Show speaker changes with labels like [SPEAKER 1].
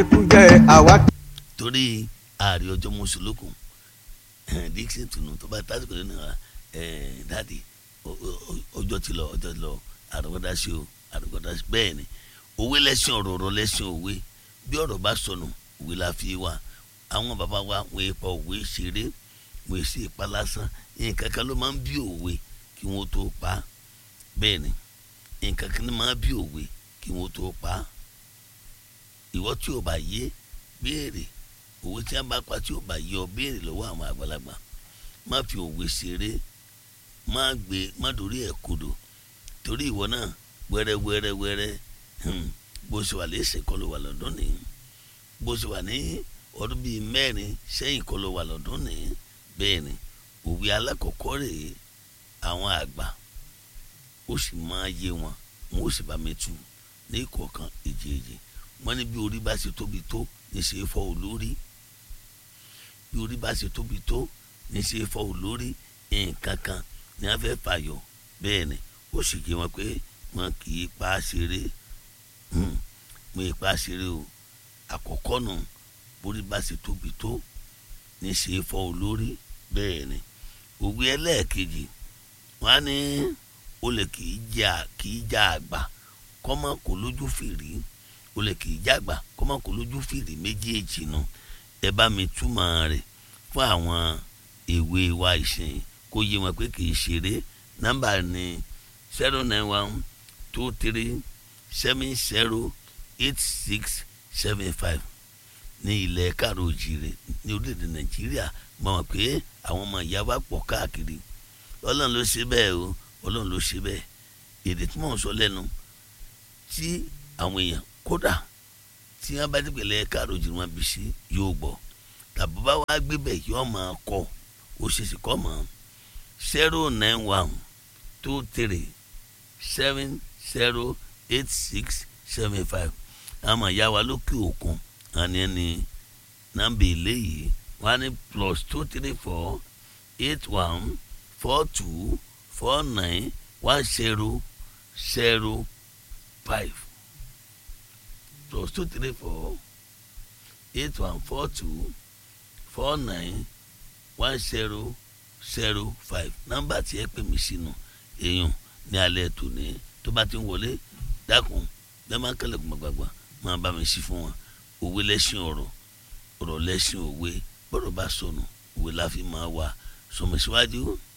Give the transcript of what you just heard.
[SPEAKER 1] jẹkújẹ àwa.
[SPEAKER 2] torí ààrẹ ọjọ́ mọ́sálókun dixon tunu tó bá tásìkò nínú dáàdi ọjọ́ ti lọ ọjọ́ ti lọ àrùkọ́dá sí o àrùkọ́dá sí bẹ́ẹ̀ ni òwe lẹ́sìn ọ̀rọ̀ ọ̀rọ̀ lẹ́sìn òwe bí ọ̀rọ̀ bá sọnù òwe la fi wá àwọn bàbá wa wọ́n ipa òwe ṣeré wọ́n sì pa lásán nǹkan kan ló máa ń bí òwe kí wọ́n tó pa á bẹ́ẹ̀ ni nǹkan kan ló máa ń bí òwe kí wọ́n tó pa á ìwọ tí o bá yé béèrè òwe tí wọ́n bá pa tí o bá yé ọ béèrè lọ́wọ́ àwọn àgbàlagbà má fi òwe ṣeré má gbé má dorí ẹ̀ kodò torí ìwọ náà wẹ́rẹ́ wẹ́rẹ́ wẹ́rẹ́ bó ṣe wà lẹ́sẹ̀ kọ́ ló wà lọ́dún nìyí bó ṣe wà ní ọdún bíi mẹ́rin sẹ́yìn kọ́ ló wà lọ́dún nìyí bẹ́ẹ̀ ni òwe alákọ̀ọ́kọ́ rèé àwọn àgbà ó sì máa yé wọn wọn ó sì bá mi tu ní ìkọ̀ọ̀kan èjèèjì wọ́n ní bí orí bá ṣe tóbi tó ní ṣe é fọ́ olórí bí orí bá ṣe tóbi tó ní ṣe é fọ́ olórí nǹkan kan ní wọ́n fẹ́ fàyọ bẹ́ẹ̀ ni ó sì yé wọn pé wọn kì í pa á ṣeré wọn kì í pa á ṣeré o àkọ́kọ́ nù borí bá ṣe tóbi tó ní ṣe é fọ́ olórí bẹ́ẹ̀ ni òwe ẹlẹ́ẹ̀kejì wọn á ní olè kì í jà kì í jà àgbà kọ́mọ kò lójú fìrí olè kì í jà àgbà kọ́mọ kò lójú fìrí méjèèjì nu ẹ bá mi túmọ̀ rẹ̀ fún àwọn èwe wa ìsìn kó yé wọn pé kì í ṣeré nọ́mbà ni zero nine one two three seven zero eight six seven five ní ilẹ̀ káàró òjìrè ní orílẹ̀-èdè nàìjíríà mọ̀ wọ́n pé àwọn ọmọ ìyá wa pọ̀ káàkiri ọlọ́run ló ṣe bẹ́ẹ̀ o ọlọ́run ló ṣe bẹ́ẹ̀ èdè tí mò ń sọ lẹ́nu tí àwọn èèyàn kódà tí wọ́n bá ti pèlè káàró òjìrè wọn bí sí yóò gbọ́ tàbí bá wàá gbé bẹ̀ yóò máa kọ́ ó ṣe sì kọ́ mọ́ zero nine one two three seven zero eight six seven five àmọ́ ìyá wa lókè òkun àní ẹni nàmbà eléyìí wọ́n á ní plus two three four eight one four two four nine one zero zero five plus two three four eight one four two four nine one zero zero five nọ́mbà tí ẹ pè mí sínú èèyàn ní alẹ́ tòní tó bá ti ń wọlé dákun bẹ́ẹ̀ máa ń kẹ́lẹ̀ gbọ̀ngbàgbà máa bá mi sí fún wọn òwe lẹ́sìn ọ̀rọ̀ ọ̀rọ̀ lẹ́sìn òwe bọ́dọ̀ bá sọnù òwe la fi máa wà sọmọ síwájú.